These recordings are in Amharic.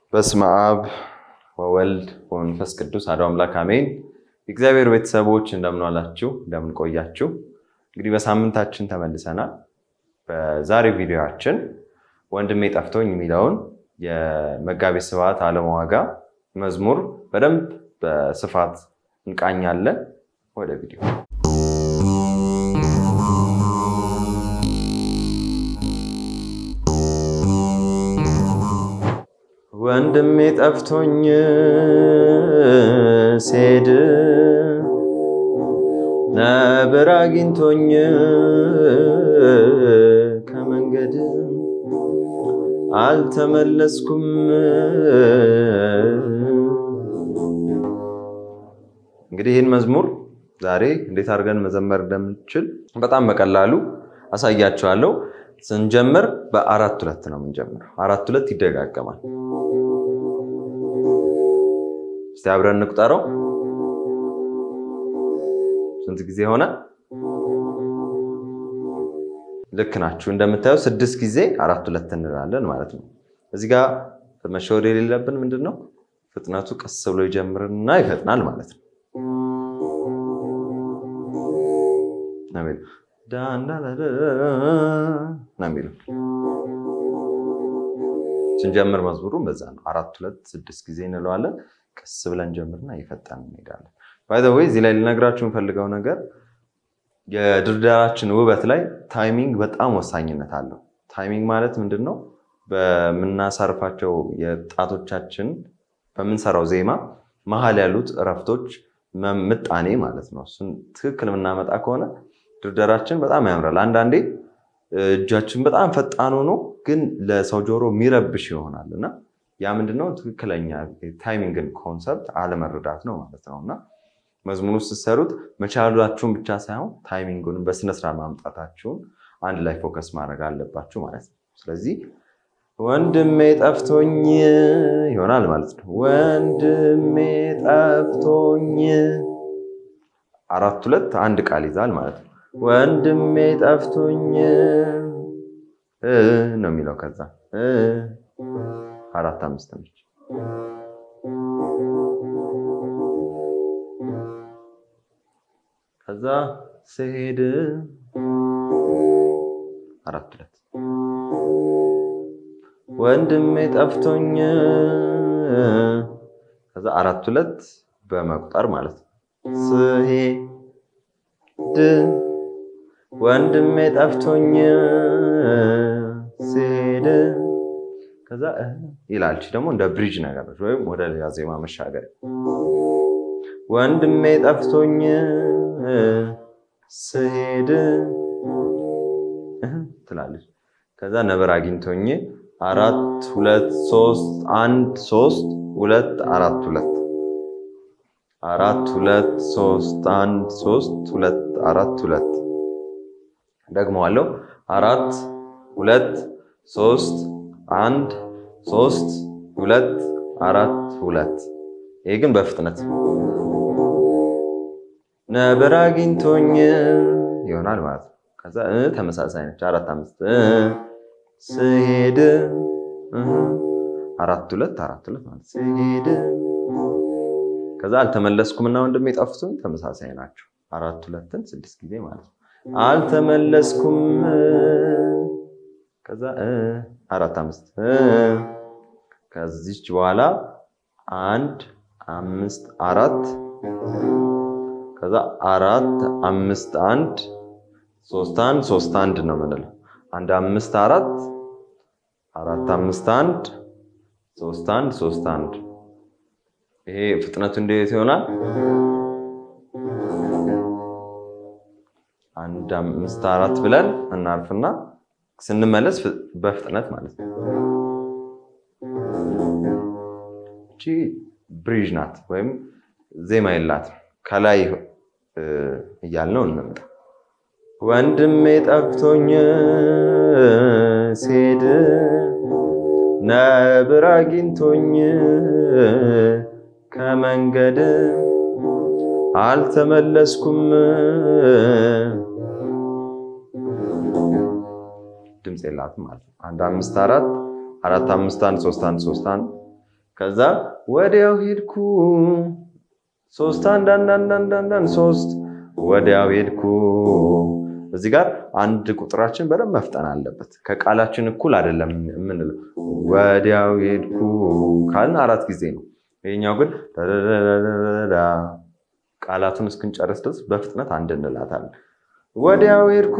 በስመ አብ ወወልድ ወመንፈስ ቅዱስ አሐዱ አምላክ አሜን። የእግዚአብሔር ቤተሰቦች እንደምን ዋላችሁ? እንደምን ቆያችሁ? እንግዲህ በሳምንታችን ተመልሰናል። በዛሬው ቪዲዮአችን ወንድሜ ጠፍቶኝ የሚለውን የመጋቤ ስብሐት አለማዋጋ መዝሙር በደንብ በስፋት እንቃኛለን። ወደ ቪዲዮ ወንድሜ ጠፍቶኝ ስሄድ ነብር አግኝቶኝ ከመንገድ አልተመለስኩም። እንግዲህ ይህን መዝሙር ዛሬ እንዴት አድርገን መዘመር እንደምንችል በጣም በቀላሉ አሳያችኋለሁ። ስንጀምር በአራት ሁለት ነው የምንጀምረው። አራት ሁለት ይደጋገማል። እስቲ አብረን እንቁጠረው። ስንት ጊዜ ሆነ? ልክ ናችሁ። እንደምታየው ስድስት ጊዜ አራት ሁለት እንላለን ማለት ነው። እዚህ ጋር መሸወድ የሌለብን ምንድን ነው ፍጥነቱ ቀስ ብሎ ይጀምርና ይፈጥናል ማለት ነው። ነው የሚለው ስንጀምር መዝሙሩን በዛ ነው። አራት ሁለት ስድስት ጊዜ እንለዋለን። ቀስ ብለን ጀምርና እየፈጠን እንሄዳለን። ባይ ዘ ወይ እዚህ ላይ ልነግራችሁ የምፈልገው ነገር የድርዳራችን ውበት ላይ ታይሚንግ በጣም ወሳኝነት አለው። ታይሚንግ ማለት ምንድን ነው? በምናሳርፋቸው የጣቶቻችን በምንሰራው ዜማ መሀል ያሉት እረፍቶች ምጣኔ ማለት ነው። እሱን ትክክል የምናመጣ ከሆነ ድርደራችን በጣም ያምራል። አንዳንዴ እጃችን በጣም ፈጣን ሆኖ ግን ለሰው ጆሮ የሚረብሽ ይሆናል እና ያ ምንድነው ትክክለኛ ታይሚንግን ኮንሰፕት አለመረዳት ነው ማለት ነው እና መዝሙሩ ስትሰሩት መቻላችሁን ብቻ ሳይሆን ታይሚንጉን በስነስርዓት ማምጣታችሁን አንድ ላይ ፎከስ ማድረግ አለባችሁ ማለት ነው። ስለዚህ ወንድሜ ጠፍቶኝ ይሆናል ማለት ነው። ወንድሜ ጠፍቶኝ አራት ሁለት አንድ ቃል ይዛል ማለት ነው። ወንድሜ ጠፍቶኝ ነው የሚለው ከዛ አራት አምስት ነች። ከዛ ስሄድ አራት ሁለት ወንድሜ ጠፍቶኝ ከዛ አራት ሁለት በመቁጠር ማለት ነው። ስሄድ ወንድሜ ጠፍቶኝ ስሄድ ከዛ ይላል። ደግሞ እንደ ብሪጅ ነገሮች ወይም ወደ ሌላ ዜማ መሻገር። ወንድሜ ጠፍቶኝ ስሄድ ትላለች። ከዛ ነብር አግኝቶኝ አራት ሁለት ሶስት አንድ ሶስት ሁለት አራት ሁለት አራት ሁለት ሶስት አንድ ሶስት ሁለት አራት ሁለት ደግመዋለሁ። አራት ሁለት ሶስት አንድ ሶስት ሁለት አራት ሁለት። ይሄ ግን በፍጥነት ነብር አግኝቶኝ ይሆናል ማለት ነው። ከዛ ተመሳሳይ ነች። አራት አምስት ስሄድ አራት ሁለት አራት ሁለት ማለት ስሄድ ከዛ አልተመለስኩም እና ወንድሜ ጠፍቶኝ ተመሳሳይ ናቸው። አራት ሁለትን ስድስት ጊዜ ማለት ነው። አልተመለስኩም ከዛ አራት አምስት ከዚች በኋላ አንድ አምስት አራት ከዛ አራት አምስት አንድ ሶስት አንድ ሶስት አንድ ነው የምንለው። አንድ አምስት አራት አራት አምስት አንድ ሶስት አንድ ሶስት አንድ። ይሄ ፍጥነቱ እንዴት ይሆናል? አንድ አምስት አራት ብለን እናርፍና ስንመለስ በፍጥነት ማለት ነው። እቺ ብሪጅ ናት ወይም ዜማ የላትም። ከላይ እያልነው እንምጣ። ወንድሜ ጠፍቶኝ ስሄድ ነብር አግኝቶኝ ከመንገድ አልተመለስኩም። ድምፅ የላትም ማለት ነው። አንድ አምስት አራት አራት አምስት አንድ ሶስት አንድ ሶስት አንድ ከዛ ወዲያው ሄድኩ ሶስት አንድ አንድ አንድ አንድ አንድ አንድ ሶስት ወዲያው ሄድኩ። እዚህ ጋር አንድ ቁጥራችን በደንብ መፍጠን አለበት። ከቃላችን እኩል አይደለም የምንለው። ወዲያው ሄድኩ ካልን አራት ጊዜ ነው። ይሄኛው ግን ዳዳዳዳዳ ቃላቱን እስክንጨርስ ድረስ በፍጥነት አንድ እንላታለን። ወዲያው ሄድኩ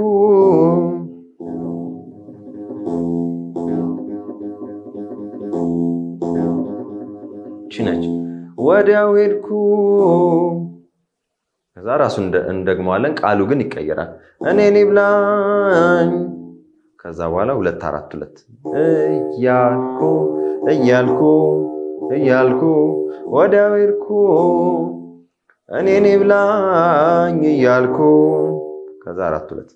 ቺ ነች። ወዲያው ሄድኩ ከዛ ራሱ እንደግመዋለን። ቃሉ ግን ይቀየራል። እኔ ብላኝ ከዛ በኋላ ሁለት አራት ሁለት እያልኩ እያልኩ እያልኩ ወዲያው ሄድኩ እኔ ብላኝ እያልኩ ከዛ አራት ሁለት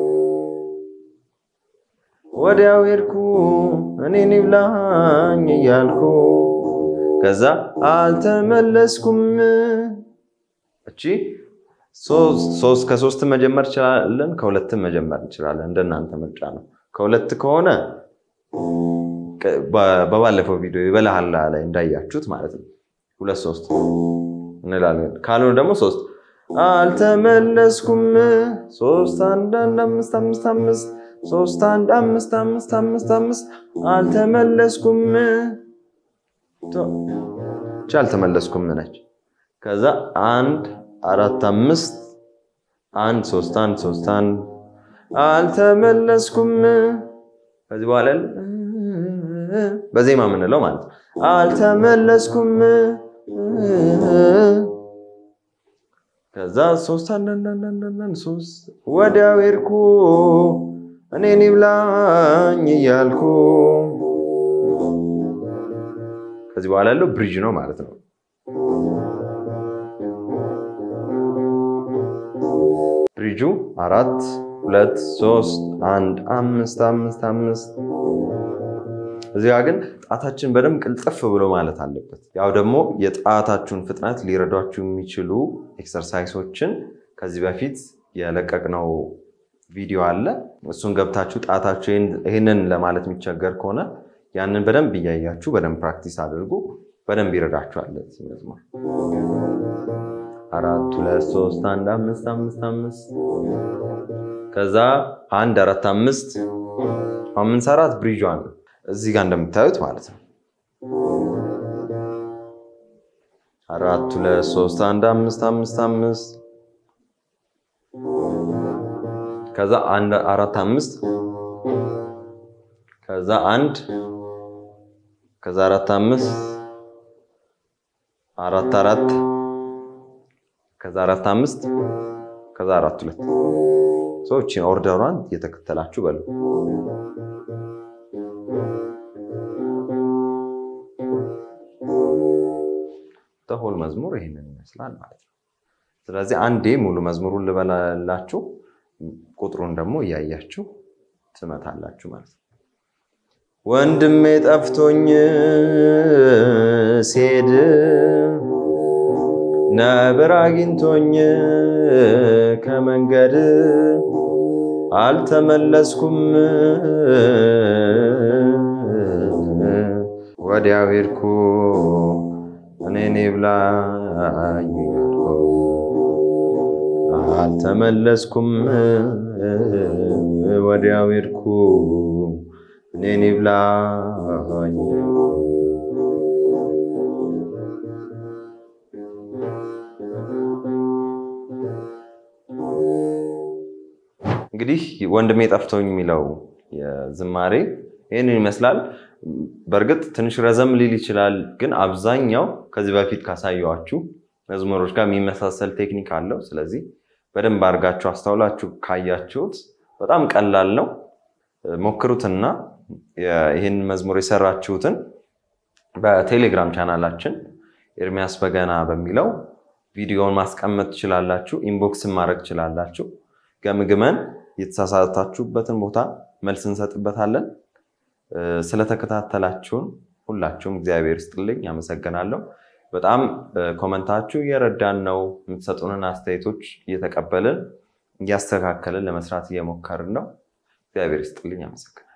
ወዲያው ሄድኩ እኔ ብላኝ እያልኩ ከዛ አልተመለስኩም። እቺ ሶስት ከሶስት መጀመር እንችላለን፣ ከሁለትም መጀመር እንችላለን። እንደናንተ ምርጫ ነው። ከሁለት ከሆነ በባለፈው ቪዲዮ የበላሃላ ላይ እንዳያችሁት ማለት ነው ሁለት ሶስት እንላለን። ካልሆነ ደግሞ ሶስት አልተመለስኩም። ሶስት አንድ አንድ አምስት አምስት አምስት ሶስት አንድ አምስት አምስት አምስት አምስት አልተመለስኩም። ቻ አልተመለስኩም ነች። ከዛ አንድ አራት አምስት አንድ ሶስት አንድ ሶስት አንድ አልተመለስኩም። ከዚህ በኋላ በዜማ የምንለው ማለት ነው። አልተመለስኩም። ከዛ ሶስት አንዳንዳንዳንዳንዳንድ ሶስት ወዲያው ሄድኩ እኔን ይብላኝ እያልኩ ከዚህ በኋላ ያለው ብሪጅ ነው ማለት ነው። ብሪጁ አራት ሁለት ሶስት አንድ አምስት አምስት አምስት እዚያ ግን ጣታችን በደንብ ቅልጥፍ ብሎ ማለት አለበት። ያው ደግሞ የጣታችሁን ፍጥነት ሊረዷችሁ የሚችሉ ኤክሰርሳይሶችን ከዚህ በፊት የለቀቅነው ቪዲዮ አለ። እሱን ገብታችሁ ጣታችሁ ይህንን ለማለት የሚቸገር ከሆነ ያንን በደንብ እያያችሁ በደንብ ፕራክቲስ አድርጉ። በደንብ ይረዳችኋል። መዝሙር አራት ሁለት ሶስት አንድ አምስት አምስት አምስት ከዛ አንድ አራት አምስት አምስት አራት ብሪጇን እዚህ ጋር እንደምታዩት ማለት ነው። አራት ሁለት ሶስት አንድ አምስት አምስት አምስት ከዛ አንድ አራት አምስት ከዛ አንድ ከዛ አራት አምስት አራት አራት ከዛ አራት አምስት ከዛ አራት ሁለት ሰዎች ኦርደሯን እየተከተላችሁ በሉ። ሆል መዝሙር ይህንን ይመስላል ማለት ነው። ስለዚህ አንዴ ሙሉ መዝሙሩን ልበላላችሁ፣ ቁጥሩን ደግሞ እያያችሁ ትመታላችሁ ማለት ነው። ወንድሜ ጠፍቶኝ ሲሄድ ነብር አግኝቶኝ ከመንገድ አልተመለስኩም ወዲያው ሄድኩ እኔኔ ብላኝ አልተመለስኩም ወዲያው ሄድኩ እኔኔ ብላኝ እንግዲህ ወንድሜ ጠፍቶኝ የሚለው የዝማሬ ይህንን ይመስላል። በእርግጥ ትንሽ ረዘም ሊል ይችላል፣ ግን አብዛኛው ከዚህ በፊት ካሳየኋችሁ መዝሙሮች ጋር የሚመሳሰል ቴክኒክ አለው። ስለዚህ በደንብ አድርጋችሁ አስተውላችሁ ካያችሁት በጣም ቀላል ነው። ሞክሩትና ይህን መዝሙር የሰራችሁትን በቴሌግራም ቻናላችን ኤርሚያስ በገና በሚለው ቪዲዮውን ማስቀመጥ ትችላላችሁ። ኢንቦክስን ማድረግ ትችላላችሁ። ገምግመን የተሳሳታችሁበትን ቦታ መልስ እንሰጥበታለን። ስለተከታተላችሁን ሁላችሁም እግዚአብሔር ይስጥልኝ፣ አመሰግናለሁ። በጣም ኮመንታችሁ እየረዳን ነው። የምትሰጡንን አስተያየቶች እየተቀበልን እያስተካከልን ለመስራት እየሞከርን ነው። እግዚአብሔር ይስጥልኝ፣ አመሰግናለሁ።